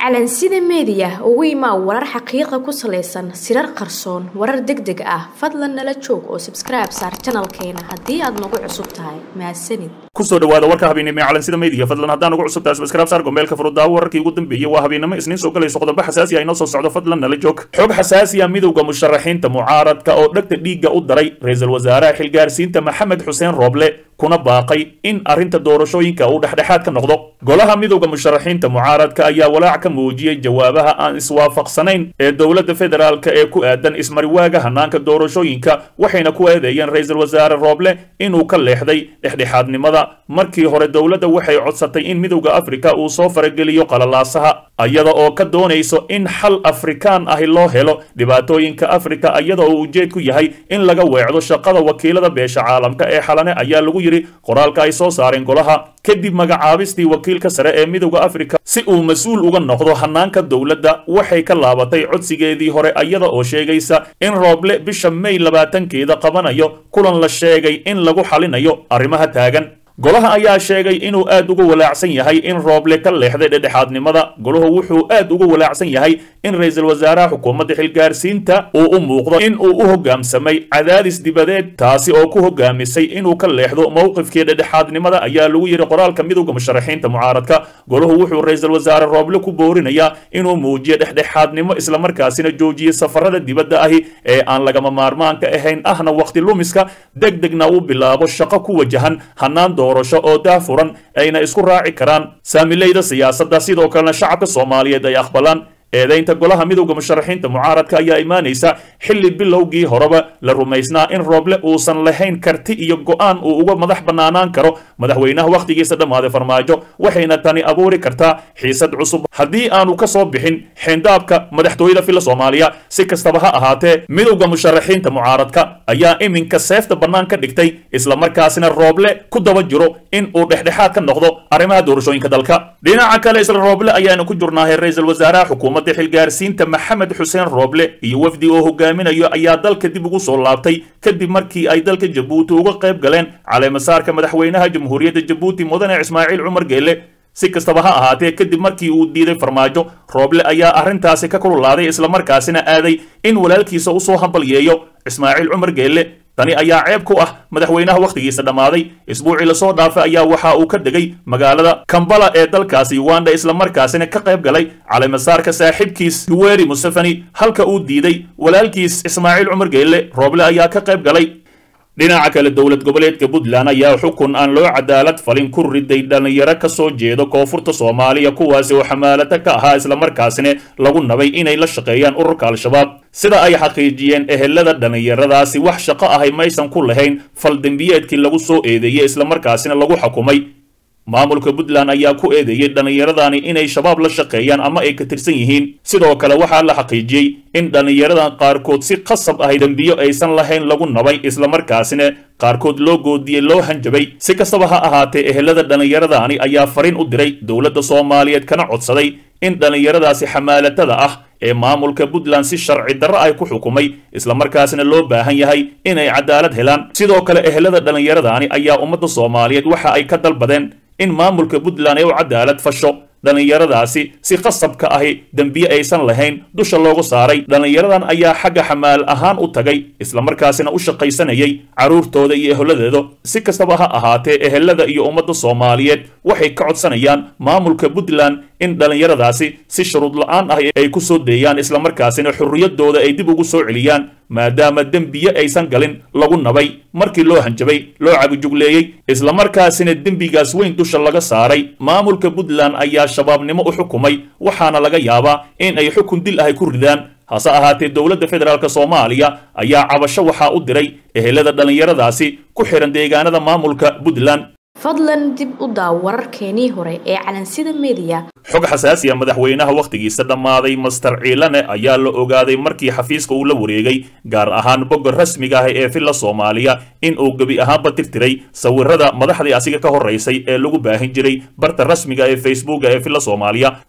calansida meediya ugu imaa warar xaqiiqa ku salaysan sirar qarsoon warar deg deg ah fadlan nala joog oo sabskribe saar janalkeena haddii aad nagu cusub tahay mahadsanid kusoo dhawaada warka habeennimo ee calansida meediya fadlan haddaan ugu cusub tahay sabskribe saar gombeelka furudaawo wararkii ugu dambeeyey waa habeennimo isniin soo galayso qodobo xasaasi ah inoo soo socdo fadlan nala joog xog xasaasi ah midowda musharaxiinta mucaaradka oo dhegta dhiigga u daray ra-iisul wasaaraha xilgaarsiinta maxamed xuseen rooble kuna baaqay in arrinta doorashooyinka uu dhexdhexaad ka noqdo golaha midowda musharaxiinta mucaaradka ayaa walaac ka muujiyey jawaabaha aan iswaafaqsanayn ee dowladda federaalka ee ku aadan ismariwaaga hanaanka doorashooyinka waxayna ku eedeeyeen ra-iisul wasaare rooble inuu ka leexday dhexdhexaadnimada markii hore dowladda waxay codsatay in midowda afrika uu soo farageliyo qalalaasaha iyada oo ka doonayso in xal afrikaan ahi loo helo dhibaatooyinka afrika iyada oo ujeedku yahay in laga weecdo shaqada wakiilada beesha caalamka ee xalane ayaa lagu yidhi qoraalka ay soo saareen golaha kadib magacaabistii wakiilka sare ee midowda afrika si uu mas-uul uga noqdo hanaanka dowladda waxay ka laabatay codsigeedii hore iyada oo sheegaysa in rooble bisha may labaatankeeda qabanayo kulan la sheegay in lagu xalinayo arrimaha taagan golaha ayaa sheegay inuu aad uga walaacsan yahay in rooble ka leexday dhedhexaadnimada golahu wuxuu aad uga walaacsan yahay in ra-iisul wasaaraha xukuumadda xilgaarsiinta uu u muuqdo in uu u hoggaamsamay cadaadis dibadeed taasi oo ku hoggaamisay inuu ka leexdo mowqifkii dhedhexaadnimada ayaa lagu yidhi qoraalka midowda musharaxiinta mucaaradka golahu wuxuu ra-iisul wasaare rooble ku boorinayaa inuu muujiyo dhexdhexaadnimo islamarkaasina joojiyo safarada dibadda ahi ee aan lagama maarmaanka ahayn ahna wakhti lumiska deg degna uu bilaabo shaqo ku wajahan hanaan doorasho oo daafuran ayna isku raaci karaan saamileyda siyaasadda sidoo kalena shacabka soomaaliyeed ay aqbalaan eedaynta golaha midowda musharaxiinta mucaaradka ayaa imaanaysa xilli bilowgii horeba la rumaysnaa in rooble uusan lahayn karti iyo go'aan uu uga madax bannaanaan karo madaxweynaha wakhtigiisa dhammaaday farmaajo waxayna tani abuuri kartaa xiisad cusub haddii aanu ka soo bixin xeendaabka madaxtooyada filla soomaaliya si kastaba ha ahaatee midowda musharaxiinta mucaaradka ayaa iminka seefta bannaan ka dhigtay islamarkaasina rooble ku daba jiro in uu dhexdhexaad ka noqdo arrimaha doorashooyinka dalka dhinaca kale isla rooble ayaanu ku jurnaahay ra-iisul wasaaraha xukuumadda xilgaarsiinta maxamed xuseen rooble iyo wafdi oo hogaaminayo ayaa dalka dib ugu soo laabtay kadib markii ay dalka jabuuti uga qayb galeen caleemasaarka madaxweynaha jamhuuriyadda jabuuti mudane ismaaciil cumar geelle si kastaba ha ahaatee kadib markii uu diiday farmaajo rooble ayaa arrintaasi ka kululaaday islamarkaasina aaday in walaalkiisa usoo hambalyeeyo ismaaciil cumar geelle tani ayaa ceeb ku ah madaxweynaha wakhtigiisa dhammaaday isbuucii lasoo dhaafay ayaa waxa uu ka degay magaalada kambala ee dalkaasi uganda islamarkaasina ka qayb galay caleemasaarka saaxiibkiis yuweri museveni halka uu diiday walaalkiis ismaaciil cumar geelle rooble ayaa ka qayb galay dhinaca kale dowlad goboleedka puntland ayaa xukun aan loo cadaalad falin ku riday dhallinyaro ka soo jeeda koonfurta soomaaliya kuwaasi oo xamaalata ka ahaa islamarkaasina lagu nabay inay la shaqeeyaan ururka al-shabaab sida ay xaqiijiyeen ehelada dhallinyaradaasi wax shaqo ahay maysan ku lahayn faldembiyeedkii lagu soo eedeeyey islamarkaasina lagu xukumay maamulka puntland ayaa ku eedeeyey dhallinyaradani inay shabaab la shaqeeyaan ama ay ka tirsan yihiin sidoo kale waxaa la xaqiijiyey in dhallinyaradan qaarkood si qasab ahay dembiyo aysan lahayn lagu nabay islamarkaasina qaarkood loo goodiyey loo hanjabay si kastaba ha ahaatee ehelada dhallinyaradani ayaa fariin u diray dowladda soomaaliyeed kana codsaday in dhallinyaradaasi xamaalatada ah ee maamulka puntland si sharci darro ay ku xukumay islamarkaasina loo baahan yahay inay cadaalad helaan sidoo kale ehelada dhallinyaradani ayaa ummadda soomaaliyeed waxa ay ka dalbadeen in maamulka puntland ay u cadaalad fasho dhallinyaradaasi si qasabka ahi dembiye aysan lahayn dusha loogu saaray dhallinyaradan ayaa xagga xamaal ahaan u tagay islamarkaasina u shaqaysanayay carruurtooda iyo eheladeeda si kastaba ha ahaatee ehelada iyo ummadda soomaaliyeed waxay ka codsanayaan maamulka puntland in dhallinyaradaasi si shuruud la-aan ah ay ku soo deeyaan islamarkaasina xurriyaddooda ay dib ugu soo celiyaan maadaama dembiye aysan galin lagu nabay markii loo hanjabay loo cabijugleeyey islamarkaasina dembigaas weyn dusha laga saaray maamulka puntland ayaa shabaabnimo u xukumay waxaana laga yaabaa in ay xukun dil ahay ku ridaan hase ahaatee dowladda federaalk soomaaliya ayaa cabasho waxaa u diray ehelada dhallinyaradaasi ku xihan deegaanada maamulka puntland fadlan dib u daaw wararkeenii hore ee calansida meediya xog xasaasiya madaxweynaha wakhtigiisa dhammaaday master ciilane ayaa la ogaaday markii xafiiska uu la wareegay gaar ahaan bogga rasmiga ah ee filla soomaaliya in uu gebi ahaanba tirtiray sawirada madaxdii asiga ka horaysay ee lagu baahin jiray barta rasmiga ee facebooka ee filla soomaaliya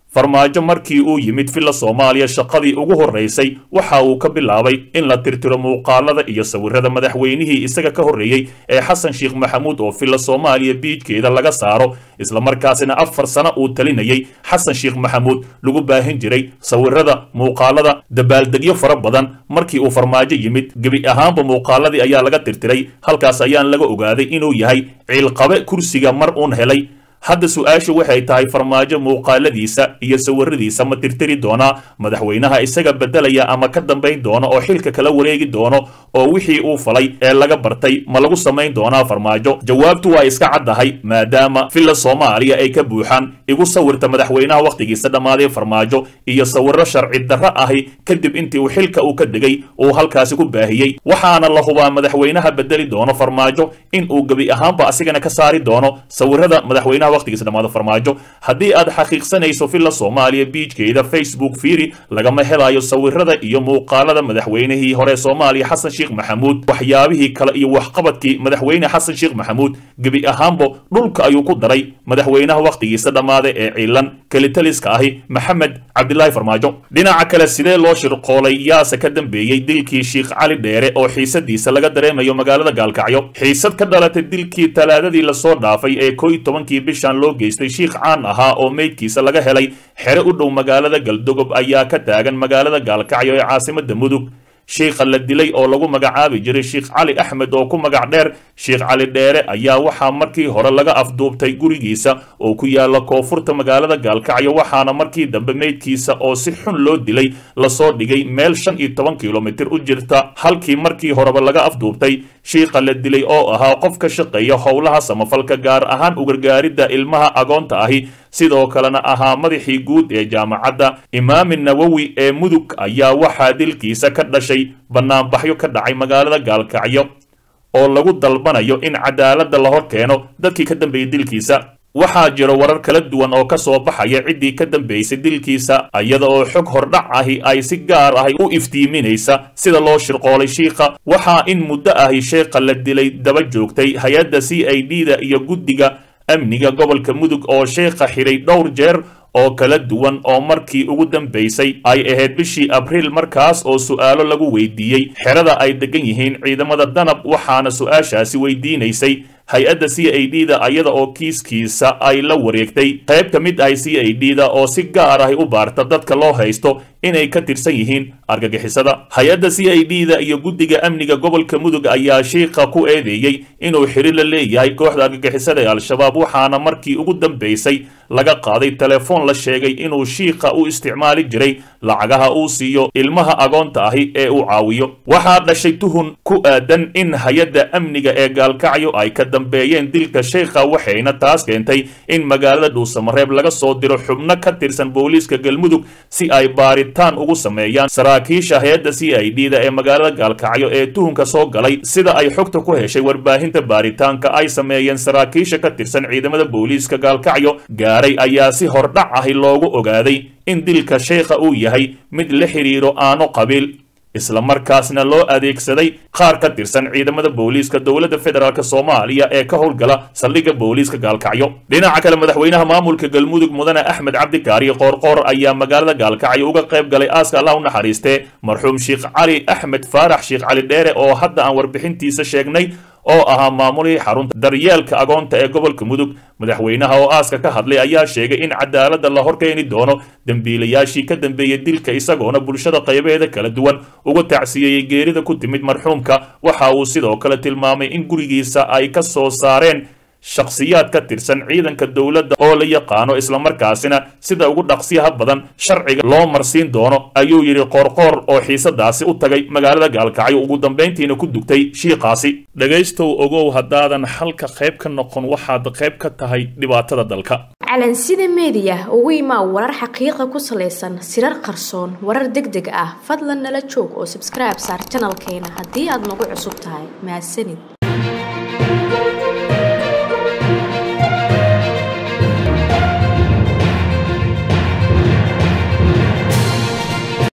farmaajo markii uu yimid villa soomaaliya shaqadii ugu horraysay waxa uu ka bilaabay in la tirtiro muuqaalada iyo sawirada madaxweynihii isaga ka horreeyey ee xasan sheekh maxamuud oo villa soomaaliya biijkeeda laga saaro islamarkaasina afar sano uu talinayay xasan sheekh maxamuud lagu baahin jiray sawirada muuqaalada dabaaldegyo fara badan markii uu farmaajo yimid gebi ahaanba muuqaaladii ayaa laga tirtiray halkaas ayaan laga ogaaday inuu yahay ciilqabe kursiga mar uun helay hadda su-aashu waxay tahay farmaajo muuqaaladiisa iyo sawiradiisa ma tirtiri doonaa madaxweynaha isaga beddelaya ama ka dambayn doono oo xilka kala wareegi doono oo wixii uu falay ee laga bartay ma lagu samayn doonaa farmaajo jawaabtu waa iska caddahay maadaama villa soomaaliya ay ka buuxaan igu sawirta madaxweynaha wakhtigiisa dhammaaday farmaajo iyo sawirro sharci darro ahi kadib intii uu xilka uu ka degay uu halkaasi ku baahiyey waxaana la hubaa madaxweynaha beddeli doono farmaajo in uu gebi ahaanba asigana ka saari doono sawirada madaxweynaha waqtigiisa dhamaado farmaajo haddii aad xaqiiqsanayso villa soomaaliya biijkeeda facebook fiiri lagama helayo sawirada iyo muuqaalada madaxweynihii hore soomaaliya xasan sheekh maxamuud waxyaabihii kale iyo waxqabadkii madaxweyne xasan sheekh maxamuud gebi ahaanbo dhulka ayuu ku daray madaxweynaha wakhtigiisa dhammaaday ee ciilan kelitaliska ahi maxamed cabdilaahi farmaajo dhinaca kale sidee loo shirqoolay yaase ka dambeeyey dilkii sheekh cali dheere oo xiisadiisa laga dareemayo magaalada gaalkacyo xiisad ka dhalatay dilkii talaadadii lasoo dhaafay ee koo iyo tobankii bishan loo geystay shiikh caan ahaa oo meydkiisa laga helay xere u dhow magaalada galdogob ayaa ka taagan magaalada gaalkacyo ee caasimada mudug shiikha la dilay oo lagu magacaabi jiray sheekh cali axmed oo ku magac dheer sheekh cali dheere ayaa waxaa markii hore laga afduubtay gurigiisa oo ku yaala koonfurta magaalada gaalkacyo waxaana markii dambe meydkiisa oo si xun loo dilay lasoo dhigay meel shan iyo toban kilomitir u jirta halkii markii horeba laga afduubtay shiikha la dilay oo ahaa qof ka shaqeeya howlaha samafalka gaar ahaan ugargaaridda ilmaha agoonta ahi sidoo kalena ahaa madaxii guud ee jaamacadda imaami nawowi ee mudug ayaa waxaa dilkiisa ka dhashay bannaanbaxyo ka dhacay magaalada gaalkacyo oo lagu dalbanayo in cadaaladda la hor keeno dadkii ka dambeeyey dilkiisa waxaa jiro warar kala duwan oo ka soo baxaya ciddii ka dambaysay dilkiisa iyada oo xog hordhac ahi ay si gaar ahi u iftiiminaysa sida loo shirqoolay shiikha waxaa in muddo ahi sheekha la dilay daba joogtay hay-adda c i d da iyo guddiga amniga gobolka mudug oo sheekha xidhay dhowr jeer oo kala duwan oo markii ugu dambaysay ay ahayd bishii abriil markaas oo su'aalo lagu weydiiyey xerada ay degan yihiin ciidamada danab waxaana su-aashaasi weydiinaysay hay-adda c i d da iyada oo kiiskiisa ay la wareegtay qayb ka mid ahay c i d da oo si gaar ahi u baarta dadka loo haysto inay ka tirsan yihiin argagixisada hay-adda c i d da iyo guddiga amniga gobolka mudug ayaa shiikha ku eedeeyey inuu xiri la leeyahay kooxda argagixisada ee al-shabaab waxaana markii ugu dambaysay laga qaaday telefoon la sheegay inuu shiikha u isticmaali jiray lacagaha uu siiyo ilmaha agoonta ahi ee uu caawiyo waxaa dhashay tuhun ku aadan in hay-adda amniga ee gaalkacyo ay ka dambeeyeen dilka sheikha waxayna taas keentay in magaalada dhuusamareeb laga soo diro xubno ka tirsan booliiska galmudug si ay baaritaan ugu sameeyaan saraakiisha hay-adda c i d da ee magaalada gaalkacyo ee tuhunka soo galay sida ay xogta ku heshay warbaahinta baaritaanka ay sameeyeen saraakiisha ka tirsan ciidamada booliiska gaalkacyo gaaray ayaa si hordhac ahi loogu ogaaday in dilka sheikha uu yahay mid la xidhiiro aano qabiil islamarkaasna loo adeegsaday qaar ka tirsan ciidamada booliiska dowladda federaalk soomaaliya ee ka howlgala saldhigga booliiska gaalkacyo dhinaca kale madaxweynaha maamulka galmudug mudane axmed cabdikaari qoorqoor ayaa magaalada gaalkacyo uga qayb galay aaska allah u naxariistee marxuum sheekh cali axmed faarax sheekh cali dheere oo hadda aan warbixintiisa sheegnay oo ahaa maamulihii xarunta daryeelka agoonta ee gobolka mudug madaxweynaha oo aaska ka hadlay ayaa sheegay in cadaaladda la horkeeni doono dembiilayaashii ka dambeeyey dilka isagoona bulshada qaybeeda kala duwan uga tacsiyeeyey geerida ku timid marxuumka waxa uu sidoo kale tilmaamay in gurigiisa ay ka soo saareen shakhsiyaad ka tirsan ciidanka dowladda oo la yaqaano islamarkaasina sida ugu dhaqsiyaha badan sharciga loo marsiin doono ayuu yidhi qoorqoor oo xiisadaasi u tagay magaalada gaalkacyo ugu dambayntiina ku dugtay shiiqaasi dhegaystow ogow haddaadan xalka qayb ka noqon waxaad qayb ka tahay dhibaatada dalka calansida meediya ugu imaa warar xaqiiqa ku salaysan sirar qarsoon warar deg deg ah fadlan nala joog oo sabskribe saar janalkeena haddii aad nagu cusub tahay mahadsanid